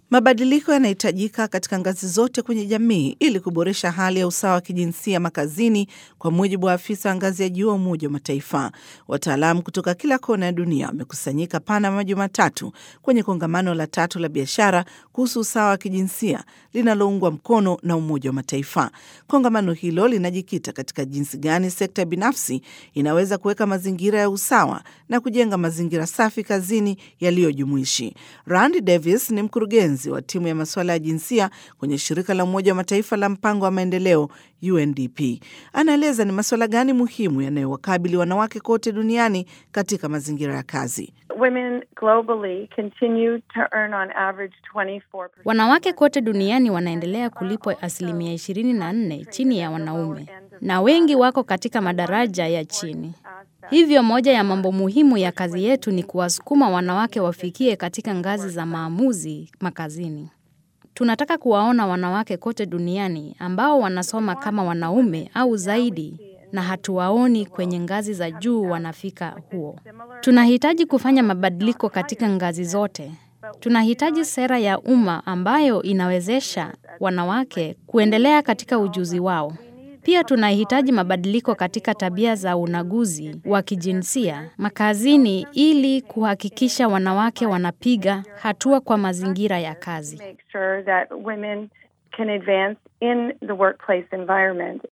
Mabadiliko yanahitajika katika ngazi zote kwenye jamii ili kuboresha hali ya usawa wa kijinsia makazini, kwa mujibu wa afisa wa ngazi ya juu wa Umoja wa Mataifa. Wataalamu kutoka kila kona ya dunia wamekusanyika Panama Jumatatu kwenye kongamano la tatu la biashara kuhusu usawa wa kijinsia linaloungwa mkono na Umoja wa Mataifa. Kongamano hilo linajikita katika jinsi gani sekta binafsi inaweza kuweka mazingira ya usawa na kujenga mazingira safi kazini yaliyojumuishi. Randy Davis ni mkurugenzi wa timu ya masuala ya jinsia kwenye shirika la Umoja wa Mataifa la mpango wa maendeleo UNDP. Anaeleza ni masuala gani muhimu yanayowakabili wanawake kote duniani katika mazingira ya kazi. Women globally continue to earn on average 24%. Wanawake kote duniani wanaendelea kulipwa asilimia 24 chini ya wanaume, na wengi wako katika madaraja ya chini. Hivyo moja ya mambo muhimu ya kazi yetu ni kuwasukuma wanawake wafikie katika ngazi za maamuzi makazini. Tunataka kuwaona wanawake kote duniani ambao wanasoma kama wanaume au zaidi na hatuwaoni kwenye ngazi za juu wanafika huo. Tunahitaji kufanya mabadiliko katika ngazi zote. Tunahitaji sera ya umma ambayo inawezesha wanawake kuendelea katika ujuzi wao. Pia tunahitaji mabadiliko katika tabia za unaguzi wa kijinsia makazini ili kuhakikisha wanawake wanapiga hatua kwa mazingira ya kazi. Make sure that women can advance in the workplace environment